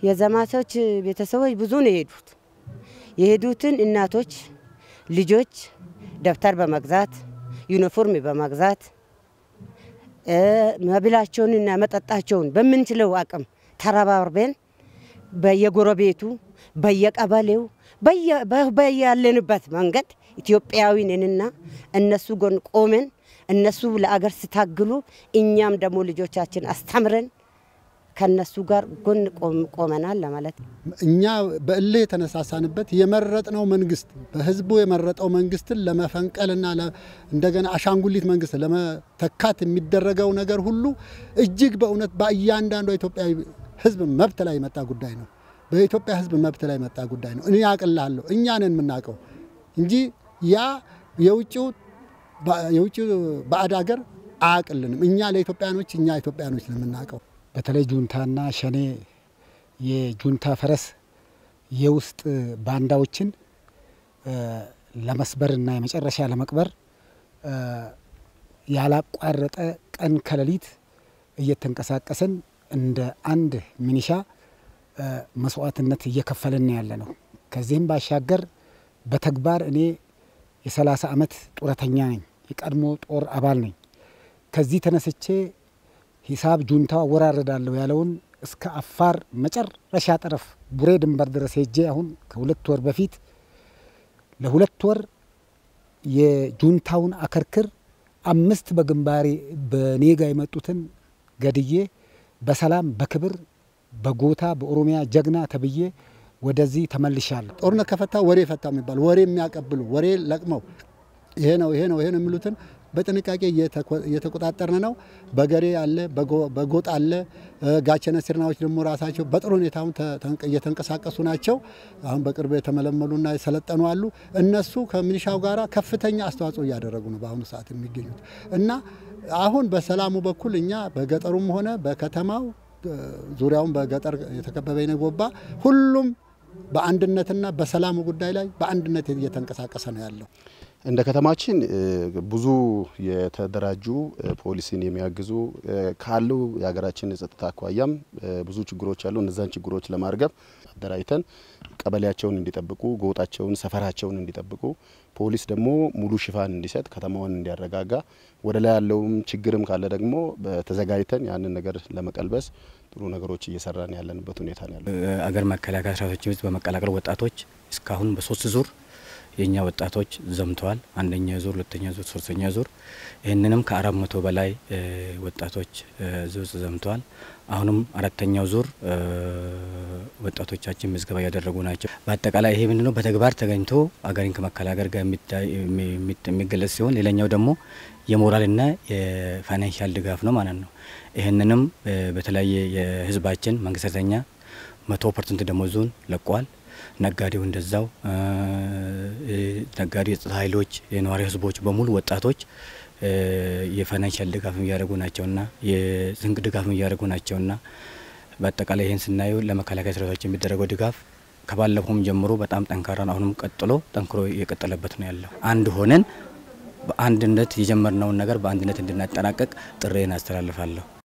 የዘማቾች ቤተሰቦች ብዙ ነው የሄዱት። የሄዱትን እናቶች ልጆች ደብተር በመግዛት ዩኒፎርም በመግዛት መብላቸውንና መጠጣቸውን በምንችለው አቅም ተረባርበን በየጎረቤቱ በየቀበሌው በያለንበት መንገድ ኢትዮጵያዊ ነንና እነሱ ጎን ቆመን እነሱ ለአገር ሲታግሉ እኛም ደግሞ ልጆቻችን አስተምረን ከነሱ ጋር ጎን ቆመናል ለማለት ነው። እኛ በእልህ የተነሳሳንበት የመረጥነው መንግስት በህዝቡ የመረጠው መንግስትን ለመፈንቀልና እንደገና አሻንጉሊት መንግስት ለመተካት የሚደረገው ነገር ሁሉ እጅግ በእውነት በእያንዳንዱ ኢትዮጵያዊ ህዝብ መብት ላይ የመጣ ጉዳይ ነው። በኢትዮጵያ ህዝብ መብት ላይ የመጣ ጉዳይ ነው። እኔ አቅላለሁ እኛ ነን የምናውቀው እንጂ ያ የውጭው የውጭው ባዕድ ሀገር አያቅልንም። እኛ ለኢትዮጵያኖች እኛ ኢትዮጵያኖች ነው የምናውቀው። በተለይ ጁንታና ሸኔ የጁንታ ፈረስ የውስጥ ባንዳዎችን ለመስበርና የመጨረሻ ለመቅበር ያላቋረጠ ቀን ከሌሊት እየተንቀሳቀስን እንደ አንድ ሚኒሻ መስዋዕትነት እየከፈልን ያለ ነው። ከዚህም ባሻገር በተግባር እኔ የሰላሳ ዓመት ጡረተኛ ነኝ። የቀድሞ ጦር አባል ነኝ። ከዚህ ተነስቼ ሂሳብ ጁንታው አወራረዳለሁ ያለውን እስከ አፋር መጨረሻ ጠረፍ ቡሬ ድንበር ድረስ ሄጄ አሁን ከሁለት ወር በፊት ለሁለት ወር የጁንታውን አከርክር አምስት በግንባሬ በኔጋ የመጡትን ገድዬ በሰላም በክብር በጎታ በኦሮሚያ ጀግና ተብዬ ወደዚህ ተመልሻለሁ። ጦርነት ከፈታ ወሬ ፈታ የሚባል ወሬ የሚያቀብሉ ወሬ ለቅመው ይሄ ነው ይሄ ነው ይሄ ነው የሚሉትን በጥንቃቄ እየተቆጣጠርን ነው። በገሬ አለ፣ በጎጥ አለ። ጋቸነ ሲርናዎች ደግሞ ራሳቸው በጥሩ ሁኔታውን እየተንቀሳቀሱ ናቸው። አሁን በቅርቡ የተመለመሉና የሰለጠኑ አሉ። እነሱ ከሚሊሻው ጋራ ከፍተኛ አስተዋጽኦ እያደረጉ ነው በአሁኑ ሰዓት የሚገኙት እና አሁን በሰላሙ በኩል እኛ በገጠሩም ሆነ በከተማው ዙሪያውን በገጠር የተከበበ የነጎባ ሁሉም በአንድነትና በሰላሙ ጉዳይ ላይ በአንድነት እየተንቀሳቀሰ ነው ያለው። እንደ ከተማችን ብዙ የተደራጁ ፖሊሲን የሚያግዙ ካሉ የሀገራችን የጸጥታ አኳያም ብዙ ችግሮች አሉ። እነዛን ችግሮች ለማርገብ አደራጅተን ቀበሌያቸውን እንዲጠብቁ፣ ጎጣቸውን፣ ሰፈራቸውን እንዲጠብቁ ፖሊስ ደግሞ ሙሉ ሽፋን እንዲሰጥ ከተማውን እንዲያረጋጋ ወደ ላይ ያለውም ችግርም ካለ ደግሞ ተዘጋጅተን ያንን ነገር ለመቀልበስ ጥሩ ነገሮች እየሰራን ያለንበት ሁኔታ ነው ያለው። አገር መከላከያ ሰራዊታችን ውስጥ በመቀላቀል ወጣቶች እስካሁን በሶስት ዙር የእኛ ወጣቶች ዘምተዋል። አንደኛ ዙር፣ ሁለተኛ ዙር፣ ሶስተኛ ዙር ይህንንም ከአራት መቶ በላይ ወጣቶች እዚህ ውስጥ ዘምተዋል። አሁንም አራተኛው ዙር ወጣቶቻችን ምዝገባ እያደረጉ ናቸው። በአጠቃላይ ይሄ ምንድነው በተግባር ተገኝቶ አገርን ከመከላከል ጋር የሚገለጽ ሲሆን ሌላኛው ደግሞ የሞራልና የፋይናንሻል ድጋፍ ነው ማለት ነው። ይህንንም በተለያየ የህዝባችን መንግስት ሰራተኛ መቶ ፐርሰንት ደሞዙን ለቋል። ነጋዴው እንደዛው ነጋዴ፣ የጸጥታ ኃይሎች፣ የነዋሪ ህዝቦች በሙሉ ወጣቶች የፋይናንሻል ድጋፍ እያደረጉ ናቸውና የስንቅ ድጋፍ እያደረጉ ናቸውና በአጠቃላይ ይህን ስናየው ለመከላከያ ሰራዊታችን የሚደረገው ድጋፍ ከባለፈውም ጀምሮ በጣም ጠንካራ ነው። አሁንም ቀጥሎ ጠንክሮ እየቀጠለበት ነው ያለው። አንድ ሆነን በአንድነት የጀመርነውን ነገር በአንድነት እንድናጠናቀቅ ጥሬን አስተላልፋለሁ።